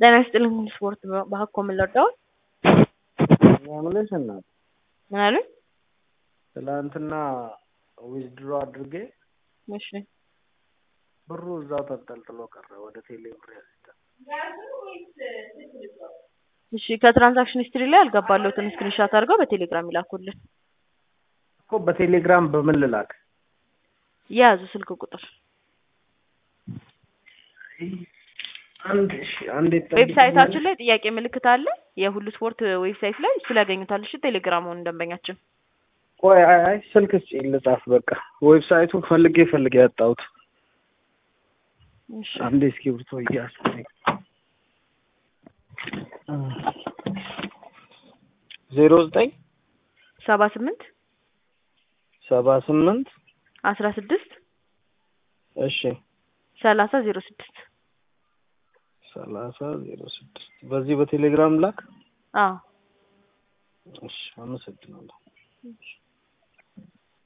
ጤና ይስጥልኝ ስፖርት በሀኮ ምን ልርዳዎት? የምልሽ እናት ምን አሉኝ? ትላንትና ዊዝድሮ አድርጌ እሺ ብሩ እዛው ተንጠልጥሎ ቀረ። ወደ ቴሌ ብር ያስይዛል። እሺ ከትራንዛክሽን ሂስትሪ ላይ ያልገባለሁትን ስክሪንሻት አድርገው በቴሌግራም ይላኩልን። እኮ በቴሌግራም በምን ልላክ? የያዙ ስልክ ቁጥር አንድ እሺ አንዴ ዌብሳይታችን ላይ ጥያቄ ምልክት አለ። የሁሉ ስፖርት ዌብሳይት ላይ እሱ ላይ ያገኙታል። እሺ ቴሌግራሙን ደንበኛችን ቆይ አይ አይ ስልክ ስጪኝ ልጻፍ። በቃ ዌብሳይቱን ፈልጌ ፈልጌ ያጣሁት። እሺ አንዴ እስክሪብቶ እያስኩኝ ዜሮ ዘጠኝ ሰባ ስምንት ሰባ ስምንት አስራ ስድስት እሺ ሰላሳ ዜሮ ስድስት ሰላሳ ዜሮ ስድስት በዚህ በቴሌግራም ላክ። አዎ እሺ አመሰግናለሁ። እሺ